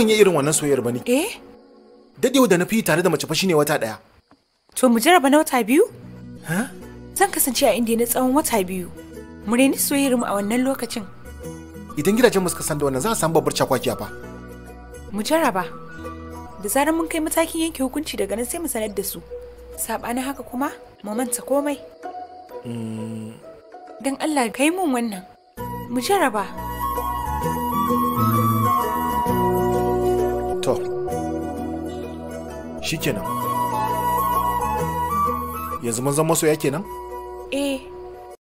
ban yi irin wannan soyayyar ba ne Eh? dadewa da na fi tare da mace fa shine wata daya To mu jarraba na wata biyu? ha Zan kasance a indiya na tsawon wata biyu. Mu reni soyayyar mu a wannan lokacin. idan gidajen mu suka san da wannan za a samu babbar cakwakiya fa Mu jarraba. Da zarar mun kai matakin yanke hukunci daga nan sai mu sanar da su. Saɓanin haka kuma mu manta komai. Don Allah ka yi mun wannan. Mu jarraba. to shikenan yanzu mun zama masoya kenan Eh,